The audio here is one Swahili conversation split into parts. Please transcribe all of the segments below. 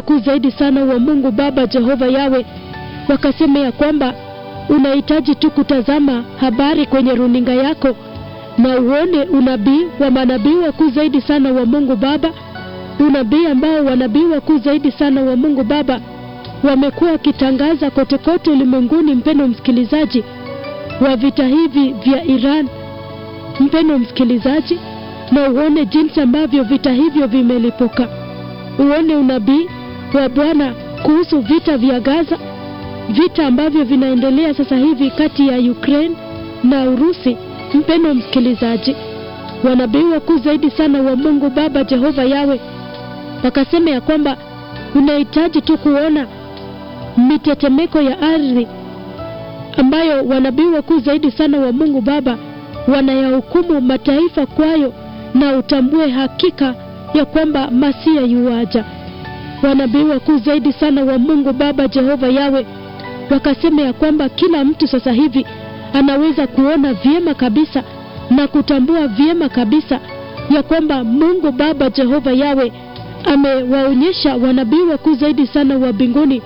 wakuu zaidi sana wa Mungu Baba Jehova Yawe wakasema ya kwamba unahitaji tu kutazama habari kwenye runinga yako na uone unabii wa manabii wakuu zaidi sana wa Mungu Baba, unabii ambao wanabii wakuu zaidi sana wa Mungu Baba wamekuwa wakitangaza kote kote ulimwenguni. Mpendo msikilizaji wa vita hivi vya Iran, mpendo msikilizaji, na uone jinsi ambavyo vita hivyo vimelipuka, uone unabii wa Bwana kuhusu vita vya Gaza, vita ambavyo vinaendelea sasa hivi kati ya Ukraine na Urusi. Mpendo msikilizaji, wanabii wakuu zaidi sana wa Mungu Baba Jehova Yawe wakasema ya kwamba unahitaji tu kuona mitetemeko ya ardhi ambayo wanabii wakuu zaidi sana wa Mungu Baba wanayahukumu mataifa kwayo, na utambue hakika ya kwamba Masia yuaja. Wanabii wakuu zaidi sana wa Mungu Baba Jehova Yawe wakasema ya kwamba kila mtu sasa hivi anaweza kuona vyema kabisa na kutambua vyema kabisa ya kwamba Mungu Baba Jehova Yawe amewaonyesha wanabii wakuu zaidi sana wa mbinguni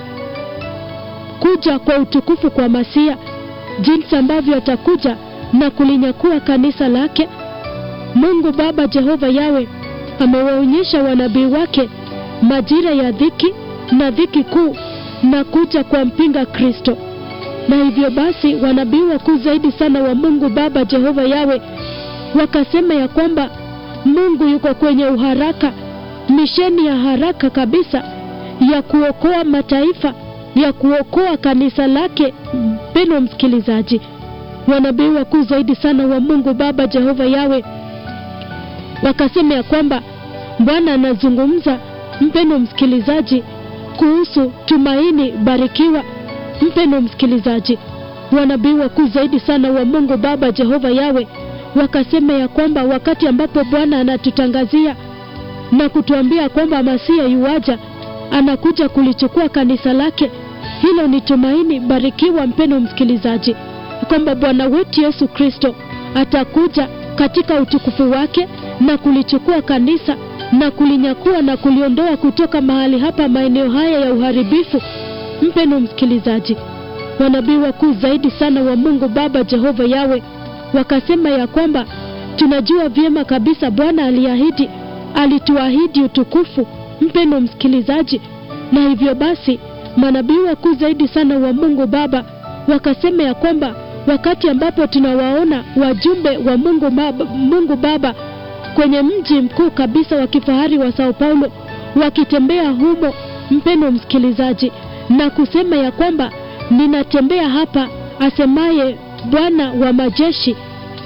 kuja kwa utukufu kwa Masia, jinsi ambavyo atakuja na kulinyakua kanisa lake. Mungu Baba Jehova Yawe amewaonyesha wanabii wake majira ya dhiki na dhiki kuu na kuja kwa mpinga Kristo na hivyo basi wanabii wakuu zaidi sana wa Mungu Baba Jehova Yawe wakasema ya kwamba Mungu yuko kwenye uharaka, misheni ya haraka kabisa ya kuokoa mataifa, ya kuokoa kanisa lake. Mpendwa msikilizaji, wanabii wakuu zaidi sana wa Mungu Baba Jehova Yawe wakasema ya kwamba Bwana anazungumza, mpendwa msikilizaji, kuhusu tumaini barikiwa Mpendo msikilizaji, wanabii wakuu zaidi sana wa Mungu Baba Jehova Yawe wakasema ya kwamba wakati ambapo Bwana anatutangazia na kutuambia kwamba Masia yuaja, anakuja kulichukua kanisa lake, hilo ni tumaini barikiwa. Mpendo msikilizaji, kwamba Bwana wetu Yesu Kristo atakuja katika utukufu wake na kulichukua kanisa na kulinyakua na kuliondoa kutoka mahali hapa, maeneo haya ya uharibifu. Mpendo msikilizaji, wanabii wakuu zaidi sana wa Mungu Baba Jehova Yawe wakasema ya kwamba tunajua vyema kabisa Bwana aliahidi, alituahidi utukufu. Mpendo msikilizaji, na hivyo basi manabii wakuu zaidi sana wa Mungu Baba wakasema ya kwamba wakati ambapo tunawaona wajumbe wa Mungu Baba, Mungu Baba kwenye mji mkuu kabisa wa kifahari wa Sao Paulo wakitembea humo, mpendo msikilizaji na kusema ya kwamba ninatembea hapa, asemaye Bwana wa majeshi.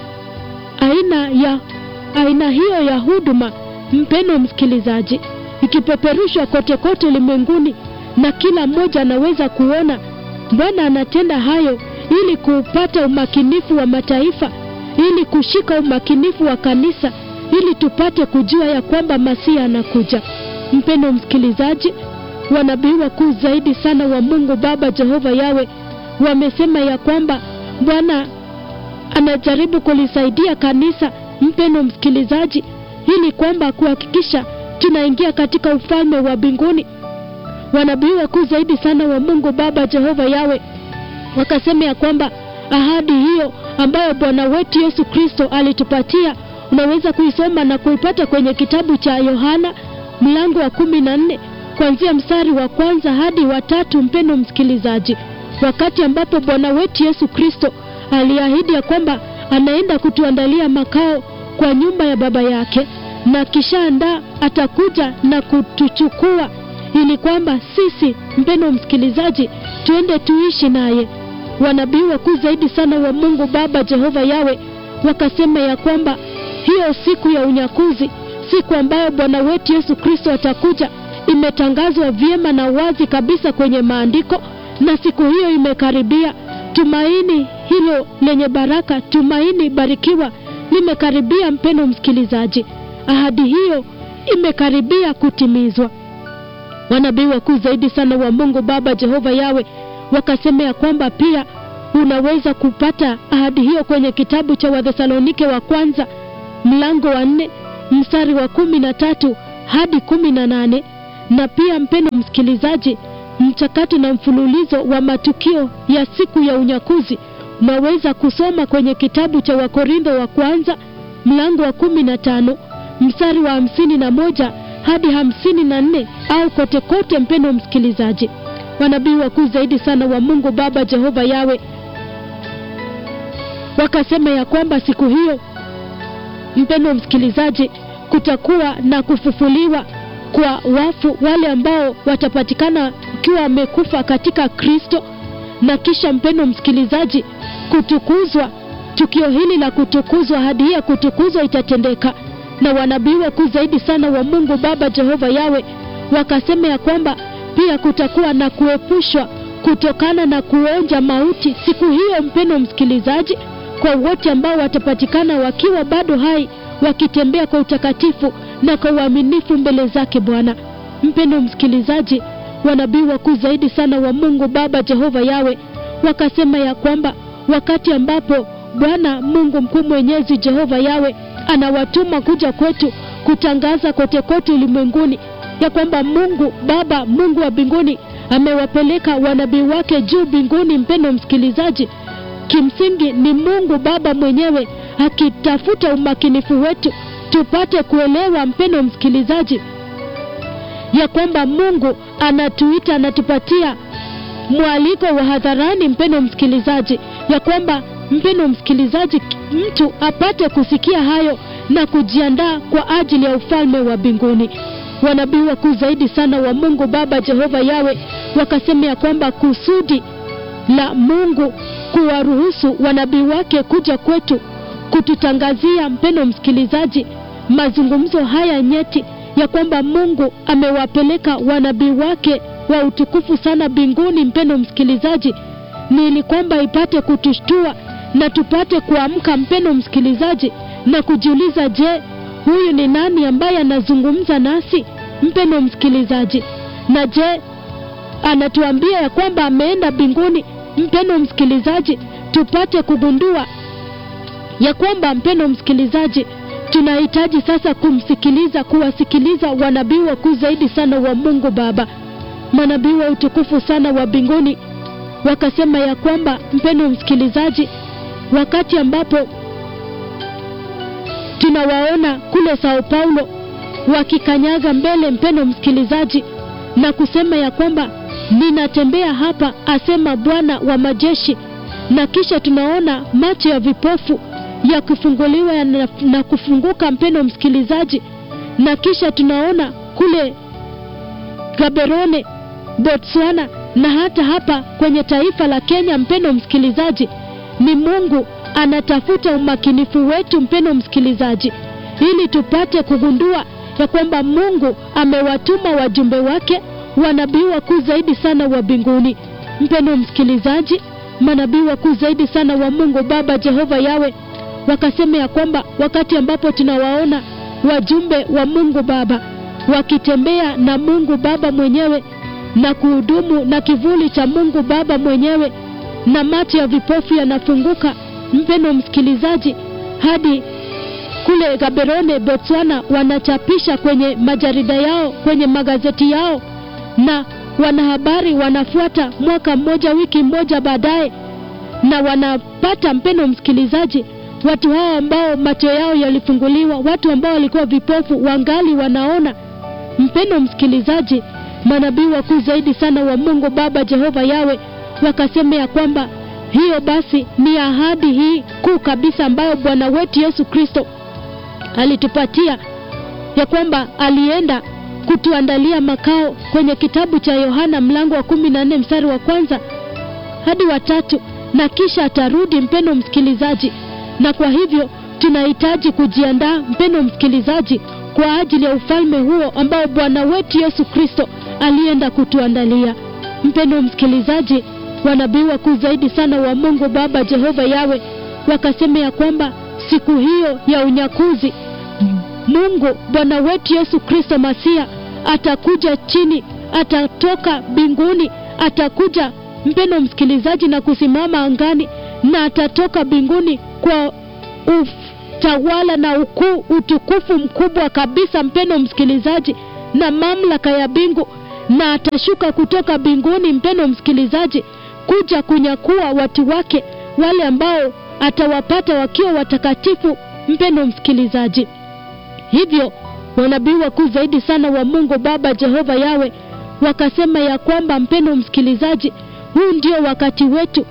Aina ya aina hiyo ya huduma, mpendo msikilizaji, ikipeperushwa kote kote ulimwenguni, na kila mmoja anaweza kuona Bwana anatenda hayo ili kupata umakinifu wa mataifa, ili kushika umakinifu wa kanisa, ili tupate kujua ya kwamba Masia anakuja. Mpendo msikilizaji, wanabii wakuu zaidi sana wa Mungu Baba Jehova Yawe wamesema ya kwamba Bwana anajaribu kulisaidia kanisa, mpendo msikilizaji, ili kwamba kuhakikisha tunaingia katika ufalme wa mbinguni. Wanabii wakuu zaidi sana wa Mungu Baba Jehova Yawe wakasema ya kwamba ahadi hiyo ambayo Bwana wetu Yesu Kristo alitupatia unaweza kuisoma na kuipata kwenye kitabu cha Yohana mlango wa kumi na nne kuanzia mstari wa kwanza hadi wa tatu. Mpendo msikilizaji, wakati ambapo Bwana wetu Yesu Kristo aliahidi ya kwamba anaenda kutuandalia makao kwa nyumba ya Baba yake, na kishaandaa atakuja na kutuchukua ili kwamba sisi, mpendo msikilizaji, tuende tuishi naye. Wanabii wakuu zaidi sana wa Mungu Baba Jehova Yawe wakasema ya kwamba hiyo siku ya unyakuzi, siku ambayo Bwana wetu Yesu Kristo atakuja imetangazwa vyema na wazi kabisa kwenye maandiko, na siku hiyo imekaribia. Tumaini hilo lenye baraka, tumaini barikiwa limekaribia. Mpendo msikilizaji, ahadi hiyo imekaribia kutimizwa. Wanabii wakuu zaidi sana wa Mungu Baba Jehova Yawe wakasema ya kwamba pia unaweza kupata ahadi hiyo kwenye kitabu cha Wathesalonike wa kwanza mlango wa nne mstari wa kumi na tatu hadi kumi na nane na pia mpendo msikilizaji, mchakato na mfululizo wa matukio ya siku ya unyakuzi unaweza kusoma kwenye kitabu cha Wakorintho wa kwanza mlango wa kumi na tano mstari wa hamsini na moja hadi hamsini na nne au kote kote. Mpendo msikilizaji, wanabii wakuu zaidi sana wa Mungu Baba Jehova Yawe wakasema ya kwamba siku hiyo, mpendo msikilizaji, kutakuwa na kufufuliwa kwa wafu wale ambao watapatikana wakiwa wamekufa katika Kristo, na kisha mpendo msikilizaji, kutukuzwa. Tukio hili la kutukuzwa, hadi hii ya kutukuzwa itatendeka, na wanabii wakuu zaidi sana wa Mungu Baba Jehova Yawe wakasema ya kwamba pia kutakuwa na kuepushwa kutokana na kuonja mauti siku hiyo, mpendo msikilizaji, kwa wote ambao watapatikana wakiwa bado hai wakitembea kwa utakatifu na kwa uaminifu mbele zake Bwana. Mpendo msikilizaji, wanabii wakuu zaidi sana wa Mungu Baba Jehova Yawe wakasema ya kwamba wakati ambapo Bwana Mungu mkuu mwenyezi Jehova Yawe anawatuma kuja kwetu kutangaza kote kote ulimwenguni ya kwamba Mungu Baba, Mungu wa mbinguni amewapeleka wanabii wake juu mbinguni. Mpendo msikilizaji, kimsingi ni Mungu Baba mwenyewe akitafuta umakinifu wetu tupate kuelewa, mpendo msikilizaji, ya kwamba Mungu anatuita, anatupatia mwaliko wa hadharani, mpendo msikilizaji, ya kwamba mpendo msikilizaji, mtu apate kusikia hayo na kujiandaa kwa ajili ya ufalme wa mbinguni. Wanabii wakuu zaidi sana wa Mungu Baba Jehova Yawe wakasema ya kwamba kusudi la Mungu kuwaruhusu wanabii wake kuja kwetu kututangazia, mpendo msikilizaji, mazungumzo haya nyeti ya kwamba Mungu amewapeleka wanabii wake wa utukufu sana mbinguni, mpendo msikilizaji, ni ili kwamba ipate kutushtua na tupate kuamka, mpendo msikilizaji, na kujiuliza, je, huyu ni nani ambaye anazungumza nasi, mpendo msikilizaji? Na je, anatuambia ya kwamba ameenda mbinguni, mpendo msikilizaji, tupate kugundua ya kwamba mpendo msikilizaji, tunahitaji sasa kumsikiliza, kuwasikiliza wanabii wakuu zaidi sana wa Mungu Baba, manabii wa utukufu sana wa mbinguni. Wakasema ya kwamba mpendo msikilizaji, wakati ambapo tunawaona kule Sao Paulo wakikanyaga mbele, mpendo msikilizaji, na kusema ya kwamba ninatembea hapa, asema Bwana wa majeshi, na kisha tunaona macho ya vipofu yakifunguliwa na, na kufunguka, mpendo msikilizaji, na kisha tunaona kule Gaborone, Botswana na hata hapa kwenye taifa la Kenya, mpendo msikilizaji, ni Mungu anatafuta umakinifu wetu, mpendo msikilizaji, ili tupate kugundua ya kwamba Mungu amewatuma wajumbe wake wanabii wakuu zaidi sana wa mbinguni. Mpendo msikilizaji, manabii wakuu zaidi sana wa Mungu Baba Jehova Yawe wakasema ya kwamba wakati ambapo tunawaona wajumbe wa Mungu Baba wakitembea na Mungu Baba mwenyewe na kuhudumu na kivuli cha Mungu Baba mwenyewe, na macho ya vipofu yanafunguka, mpendo msikilizaji, hadi kule Gaborone, Botswana, wanachapisha kwenye majarida yao, kwenye magazeti yao, na wanahabari wanafuata mwaka mmoja, wiki moja baadaye, na wanapata, mpendo msikilizaji, watu hao ambao macho yao yalifunguliwa, watu ambao walikuwa vipofu wangali wanaona. Mpendo msikilizaji, manabii wakuu zaidi sana wa Mungu Baba Jehova Yawe wakasema ya kwamba hiyo basi ni ahadi hii kuu kabisa ambayo Bwana wetu Yesu Kristo alitupatia ya kwamba alienda kutuandalia makao kwenye kitabu cha Yohana mlango wa kumi na nne mstari wa kwanza hadi wa tatu, na kisha atarudi, mpendo msikilizaji. Na kwa hivyo tunahitaji kujiandaa, mpendo msikilizaji, kwa ajili ya ufalme huo ambao Bwana wetu Yesu Kristo alienda kutuandalia. Mpendo msikilizaji, wanabii wakuu zaidi sana wa Mungu Baba Jehova Yawe wakasema ya kwamba siku hiyo ya unyakuzi Mungu Bwana wetu Yesu Kristo Masia atakuja chini, atatoka mbinguni, atakuja mpendo msikilizaji, na kusimama angani, na atatoka mbinguni kwa utawala na ukuu, utukufu mkubwa kabisa, mpendo msikilizaji, na mamlaka ya mbingu na atashuka kutoka mbinguni mpeno msikilizaji kuja kunyakua watu wake wale ambao atawapata wakiwa watakatifu mpeno msikilizaji hivyo wanabii wakuu zaidi sana wa mungu baba jehova yawe wakasema ya kwamba mpeno msikilizaji huu ndio wakati wetu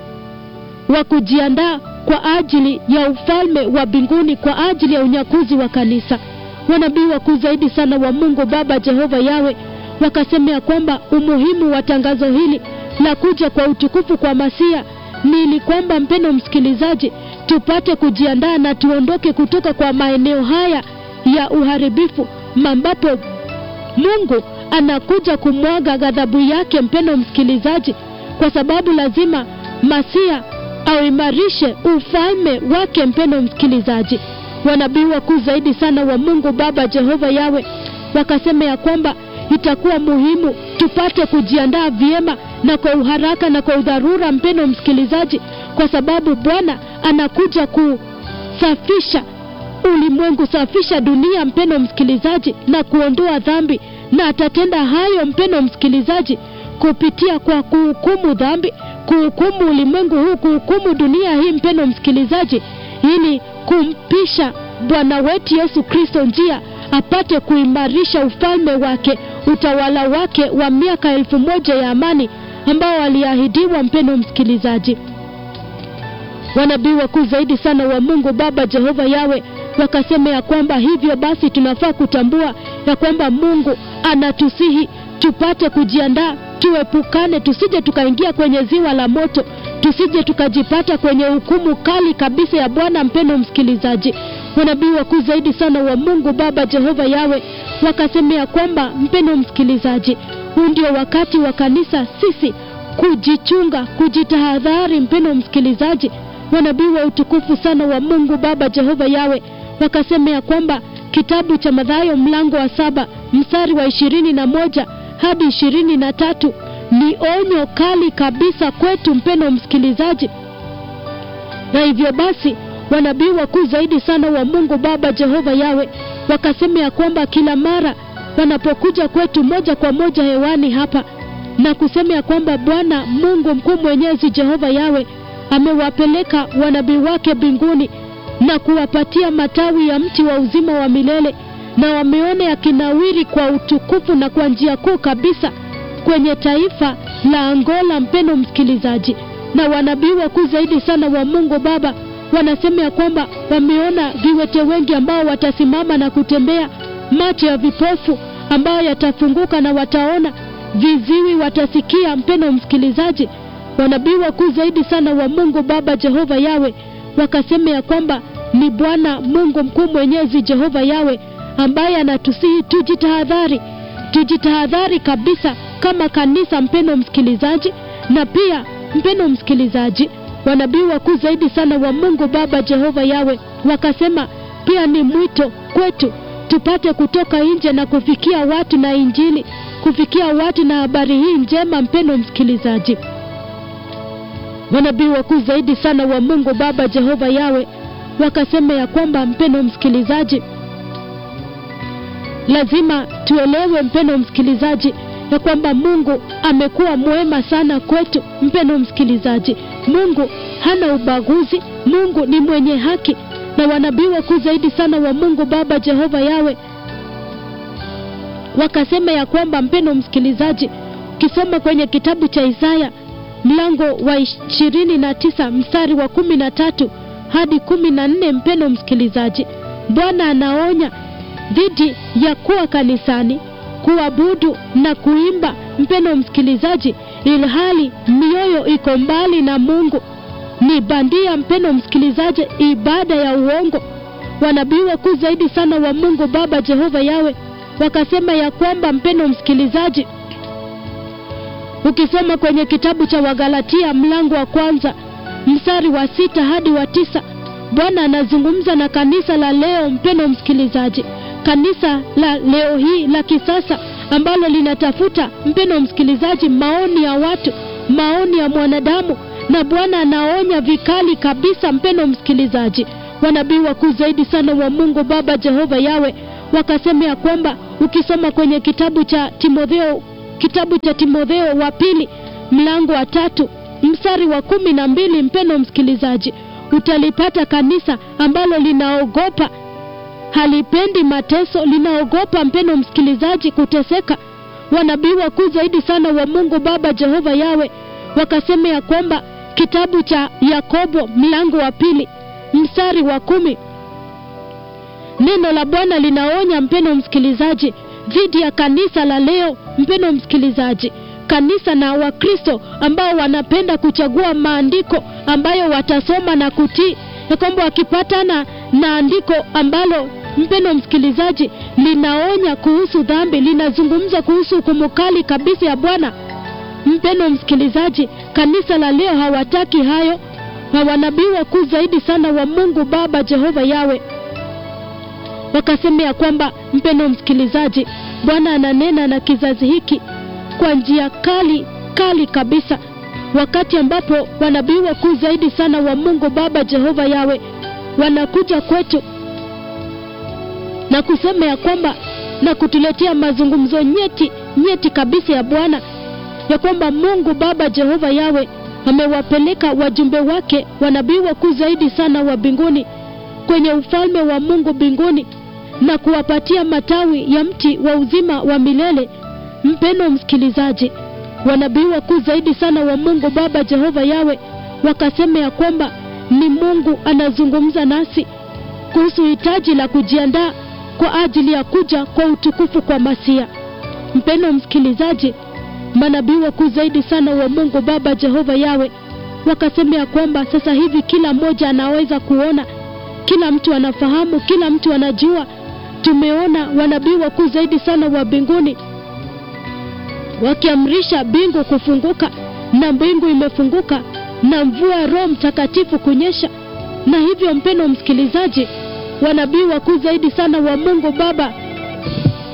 wa kujiandaa kwa ajili ya ufalme wa mbinguni kwa ajili ya unyakuzi wa kanisa wanabii wakuu zaidi sana wa mungu baba jehova yawe wakasema ya kwamba umuhimu wa tangazo hili la kuja kwa utukufu kwa masia ni ili kwamba mpendo msikilizaji tupate kujiandaa na tuondoke kutoka kwa maeneo haya ya uharibifu ambapo mungu anakuja kumwaga ghadhabu yake mpendo msikilizaji kwa sababu lazima masia auimarishe ufalme wake mpendo msikilizaji wanabii wakuu zaidi sana wa mungu baba jehova yawe wakasema ya kwamba itakuwa muhimu tupate kujiandaa vyema na kwa uharaka na kwa udharura mpendo msikilizaji kwa sababu bwana anakuja kusafisha ulimwengu safisha dunia mpendo msikilizaji na kuondoa dhambi na atatenda hayo mpendo msikilizaji kupitia kwa kuhukumu dhambi kuhukumu ulimwengu huu kuhukumu dunia hii mpendo msikilizaji ili kumpisha bwana wetu yesu kristo njia apate kuimarisha ufalme wake utawala wake wa miaka elfu moja ya amani ambao aliahidiwa mpendo msikilizaji wanabii wakuu zaidi sana wa mungu baba jehova yawe wakasema ya kwamba hivyo basi tunafaa kutambua ya kwamba mungu anatusihi tupate kujiandaa tuepukane tusije tukaingia kwenye ziwa la moto tusije tukajipata kwenye hukumu kali kabisa ya bwana mpendo msikilizaji wanabii wakuu zaidi sana wa mungu baba jehova yawe wakasema ya kwamba mpendo msikilizaji huu ndio wakati wa kanisa sisi kujichunga kujitahadhari mpendo msikilizaji wanabii wa utukufu sana wa mungu baba jehova yawe wakasema ya kwamba kitabu cha madhayo mlango wa saba mstari wa ishirini na moja hadi ishirini na tatu ni onyo kali kabisa kwetu mpendo msikilizaji na hivyo basi wanabii wakuu zaidi sana wa mungu baba jehova yawe wakasema ya kwamba kila mara wanapokuja kwetu moja kwa moja hewani hapa na kusema ya kwamba bwana mungu mkuu mwenyezi jehova yawe amewapeleka wanabii wake mbinguni na kuwapatia matawi ya mti wa uzima wa milele na wameona yakinawiri kwa utukufu na kwa njia kuu kabisa kwenye taifa la angola mpendo msikilizaji na wanabii wakuu zaidi sana wa mungu baba wanasema ya kwamba wameona viwete wengi ambao watasimama na kutembea macho ya vipofu ambayo yatafunguka na wataona viziwi watasikia mpendo msikilizaji wanabii wakuu zaidi sana wa mungu baba jehova yawe wakasema ya kwamba ni bwana mungu mkuu mwenyezi jehova yawe ambaye anatusihi tujitahadhari tujitahadhari kabisa kama kanisa mpendo msikilizaji na pia mpendo msikilizaji wanabii wakuu zaidi sana wa mungu baba jehova yawe wakasema pia ni mwito kwetu tupate kutoka nje na kufikia watu na injili kufikia watu na habari hii njema mpendo msikilizaji manabii wakuu zaidi sana wa mungu baba jehova yawe wakasema ya kwamba mpendo msikilizaji lazima tuelewe mpendo msikilizaji ya kwamba mungu amekuwa mwema sana kwetu mpendo msikilizaji mungu hana ubaguzi mungu ni mwenye haki na wanabii wakuu zaidi sana wa mungu baba jehova yawe wakasema ya kwamba mpendo msikilizaji ukisoma kwenye kitabu cha isaya mlango wa ishirini na tisa mstari wa kumi na tatu hadi kumi na nne mpendo msikilizaji bwana anaonya dhidi ya kuwa kanisani kuabudu na kuimba mpendo msikilizaji ilhali mioyo iko mbali na mungu ni bandia mpendo msikilizaji ibada ya uongo wanabii wakuu zaidi sana wa mungu baba jehova yawe wakasema ya kwamba mpendo msikilizaji ukisoma kwenye kitabu cha wagalatia mlango wa kwanza mstari wa sita hadi wa tisa bwana anazungumza na kanisa la leo mpendo msikilizaji kanisa la leo hii la kisasa ambalo linatafuta mpendo msikilizaji maoni ya watu maoni ya mwanadamu na bwana anaonya vikali kabisa mpendo msikilizaji wanabii wakuu zaidi sana wa mungu baba jehova yawe wakasema ya kwamba ukisoma kwenye kitabu cha Timotheo, kitabu cha Timotheo wa pili mlango wa tatu mstari wa kumi na mbili, mpeno msikilizaji, utalipata kanisa ambalo linaogopa, halipendi mateso, linaogopa mpeno msikilizaji, kuteseka. Wanabii wakuu zaidi sana wa Mungu Baba Jehova Yawe wakasema ya kwamba kitabu cha Yakobo mlango wa pili mstari wa kumi neno la Bwana linaonya mpeno msikilizaji dhidi ya kanisa la leo, mpeno msikilizaji, kanisa na Wakristo ambao wanapenda kuchagua maandiko ambayo watasoma na kutii, ya kwamba wakipatana na andiko ambalo mpeno msikilizaji linaonya kuhusu dhambi, linazungumza kuhusu hukumu kali kabisa ya Bwana. Mpeno msikilizaji, kanisa la leo hawataki hayo, na wanabii wakuu zaidi sana wa Mungu Baba Jehova Yawe wakasema ya kwamba mpendo msikilizaji, Bwana ananena na kizazi hiki kwa njia kali kali kabisa, wakati ambapo wanabii wakuu zaidi sana wa Mungu Baba Jehova Yawe wanakuja kwetu na kusema ya kwamba na kutuletea mazungumzo nyeti nyeti kabisa ya Bwana, ya kwamba Mungu Baba Jehova Yawe amewapeleka wajumbe wake wanabii wakuu zaidi sana wa mbinguni kwenye ufalme wa Mungu mbinguni na kuwapatia matawi ya mti wa uzima wa milele. Mpendo msikilizaji, wanabii wakuu zaidi sana wa Mungu Baba Jehova Yawe wakasema ya kwamba ni Mungu anazungumza nasi kuhusu hitaji la kujiandaa kwa ajili ya kuja kwa utukufu kwa Masia. Mpendo msikilizaji, manabii wakuu zaidi sana wa Mungu Baba Jehova Yawe wakasema ya kwamba sasa hivi kila mmoja anaweza kuona, kila mtu anafahamu, kila mtu anajua. Tumeona wanabii wakuu zaidi sana wa mbinguni wakiamrisha mbingu kufunguka, na mbingu imefunguka na mvua ya Roho Mtakatifu kunyesha. Na hivyo mpendo msikilizaji, wanabii wakuu zaidi sana wa Mungu Baba